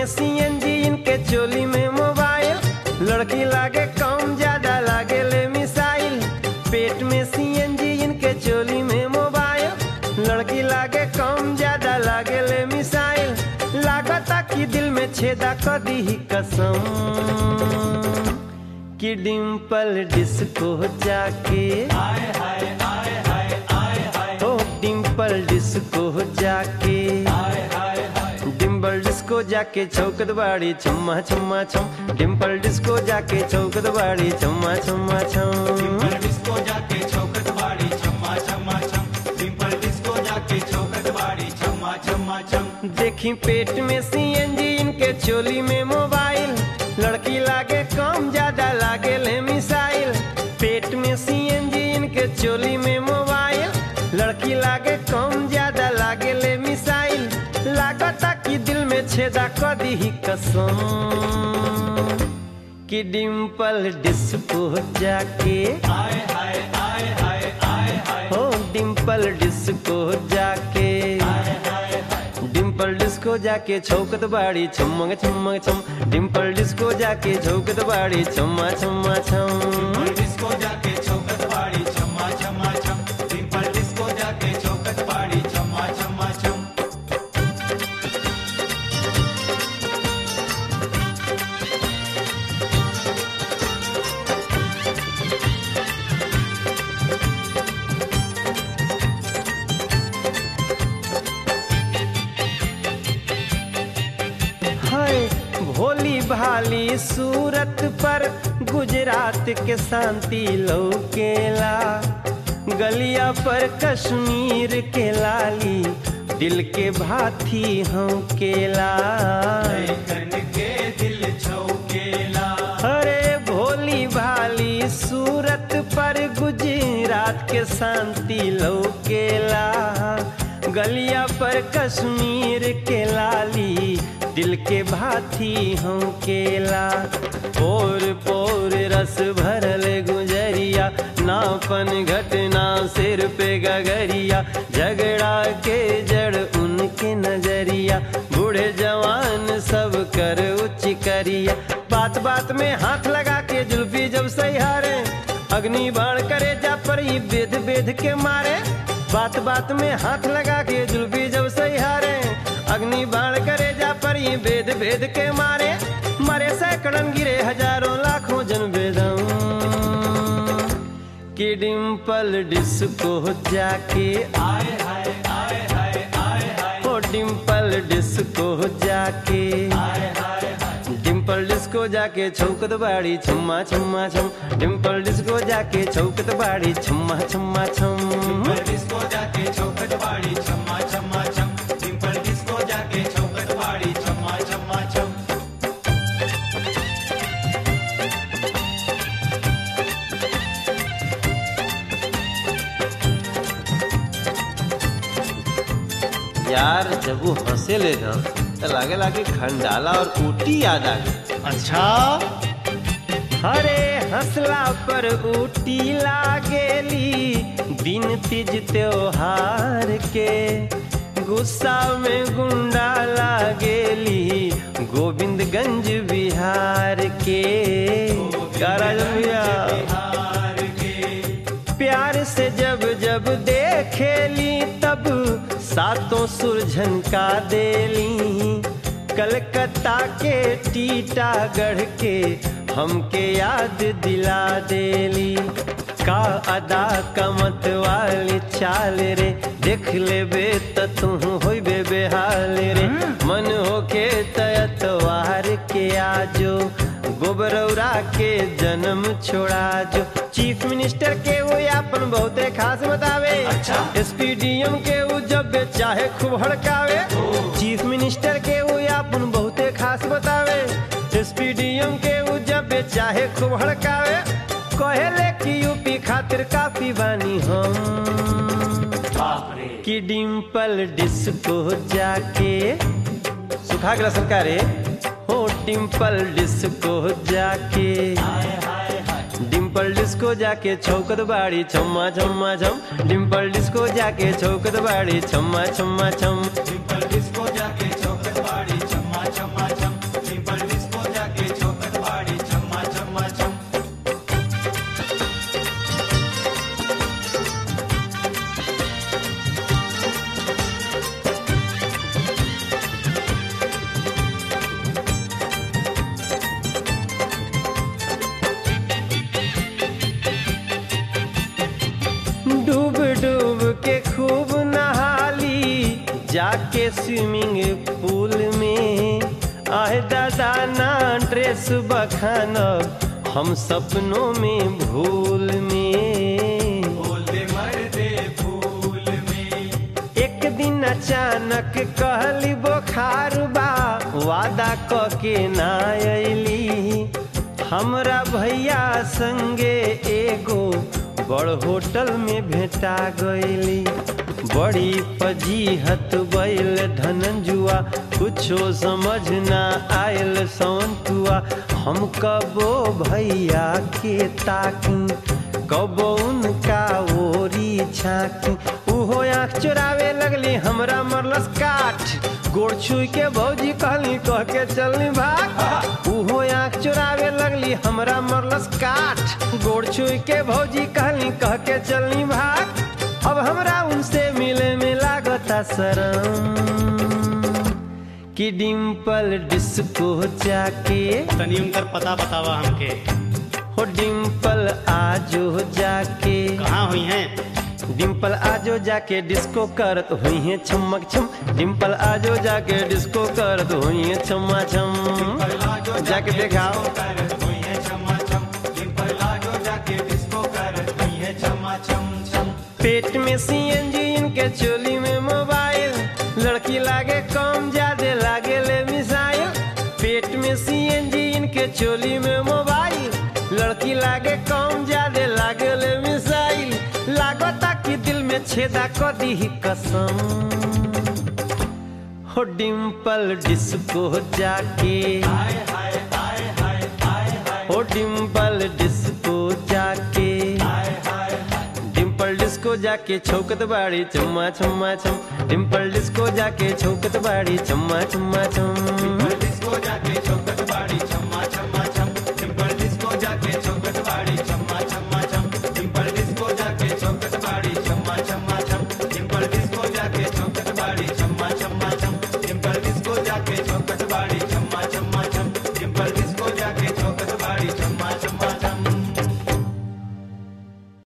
CNG इनके चोली में मोबाइल लड़की लागे कम ज्यादा लागे ले मिसाइल पेट में सीएनजी इनके चोली में मोबाइल लड़की लागे कम ज्यादा लागे ले मिसाइल लागता कि दिल में छेदा कर दी ही कसम कि डिम्पल डिस्को जाके ओ डिम्पल डिस्को जाके डिम्पल डिस्को जाके चौकत बाड़ी छम्मा छम्मा छम डिम्पल डिस्को जाके चौकत बाड़ी छम्मा छम्मा छम डिस्को जाके चौकट बाड़ी छम्मा छम्मा छम डिम्पल डिस्को जाके चौकट बाड़ी छम्मा छम्मा छम देखी पेट में सीएनजी इनके चोली में मोबाइल लड़की लागे कम ज्यादा लागे ले मिसाइल पेट में सीएनजी इनके चोली में मोबाइल लड़की लागे कम ज्यादा लागे ले मिसाइल लागता कि दिल में छेदा कर दी ही कसम कि डिम्पल डिस्को जाके आए हाय आए हाय आए हाय हो डिम्पल डिस्को जाके डिम्पल डिस्को जाके छौकत बाड़ी छमंग छमंग छम डिम्पल डिस्को जाके छौकत बाड़ी छम्मा छम्मा छम डिम्पल डिस्को जाके चौकट बाड़ी छम्मा छम्मा छम डिम्पल डिस्को जाके चौकट बाड़ी छम्मा छम्मा छम हाय भोली भाली सूरत पर गुजरात के शांति लौकेला गलिया पर कश्मीर के लाली दिल के भाथी हम केला कन के दिल छौकेला अरे भोली भाली सूरत पर गुजरात के शांति लौकेला गलिया पर कश्मीर के लाली दिल के भाथी हम केला पोर पोर रस भरल गुजरिया नापन घटना सिर पे गगरिया झगड़ा के जड़ उनके नजरिया बूढ़े जवान सब कर उच्च करिया बात बात में हाथ लगा के जुल्फी जब सहारे अग्नि बाण करे जा पर ही बेद बेद के मारे बात बात में हाथ लगा के जुल्फी जब सहारे अग्नि बाण करे जा पर ही बेद बेद के मारे मरे सैकड़न गिरे हजारों लाखों जन बेदम कि डिम्पल डिस्को जाके आए हाय आए हाय आए हाय ओ डिम्पल डिस्को जाके आए हाय हाय डिम्पल डिस्को जाके छौकत बाड़ी छम्मा छम्मा छम डिम्पल डिस्को जाके छौकत बाड़ी छम्मा छम्मा छम डिम्पल डिस्को जाके चौकट बाड़ी छम्मा छम्मा छम डिम्पल डिस्को जाके चौकट बाड़ी छम्मा छम्मा छम यार जब वो हंसे ले ना तो लागे लागे खंडाला और ऊटी याद आ गई अच्छा हरे हंसला पर ऊटी लागेली दिन तीज त्योहार के गुस्सा में गुंडा लागेली गोविंदगंज बिहार के का राजन भैया हार के प्यार से जब जब देखेली तब सातों सुरझन का देली कलकत्ता के टीटागढ़ के हमके याद दिला देली का अदा कमत वाली चाल रे देख लेबे त तू होइबे बेहाल रे मन होके तयतवार के आजो गोबरौरा के जन्म छोड़ा जो चीफ मिनिस्टर के वो अपन बहुते खास बतावे अच्छा। एसपीडीएम के वो जब बे चाहे खूब हड़कावे चीफ मिनिस्टर के वो अपन बहुते खास बतावे एसपीडीएम के वो जब बे चाहे खूब हड़कावे कहेले कि यूपी खातिर काफी बानी हम बाप रे कि डिम्पल डिस्को जाके सुखा गया सरकार हो डिम्पल डिस्को जाके हाय हाय हाय डिम्पल डिस्को जाके छौकत बाड़ी छम्मा छम्मा छम डिम्पल डिस्को जाके छौकत बाड़ी छम्मा छम्मा छम डिम्पल डिस्को जाके चौकट बाड़ी छम्मा छम्मा छम जाके स्विमिंग पूल में आए दादा ना ड्रेस बखानब हम सपनों में भूल में बोले मर्दे फूल में एक दिन अचानक कहली बोखार बा वादा क के ना अली हमरा भैया संगे एगो बड़ होटल में भेटा गईली बड़ी फजीहत बैल धनंजुआ कुछो समझ ना आयल सवंतुआ हम कबो भैया के ताकी कबो उनका ओरी छाकी उहो आँख चुरावे लगली हमरा मरलस काठ गोड़ छुई के भौजी कहली कह के चलनी भाग उहो आँख चुरावे लगली हमरा मरलस काठ गोड़ छुई के भौजी कहली कह के चलनी भाग अब हमरा उनसे मिले में लागता शरम कि डिम्पल डिस्को जाके तनी उनकर पता बतावा हमके हो डिम्पल आजो जाके कहाँ हुई हैं डिम्पल आजो जाके डिस्को करत हुई है छमक छम डिम्पल आजो जाके डिस्को करत हुई है छमा छम जाके देखाओ करत हुई है छमा छम डिम्पल लाजो जाके डिस्को करत हुई है छमा छम छम पेट में सीएनजी इनके चोली में मोबाइल लड़की लागे कम ज्यादा लागे ले मिसाइल पेट में सीएनजी इनके चोली में मोबाइल लड़की लागे कम ज्यादा लागे ले मिसाइल लागता कि दिल में छेदा क दी कसम हो डिम्पल डिस्को जाके हाय हाय हाय हाय हाय हाय हो डिम्पल डिस्को जाके हाय हाय डिम्पल डिस्को जाके छौकत बाड़ी चम्मा चम्मा चम डिम्पल डिस्को जाके छौकत बाड़ी चम्मा चम्मा चम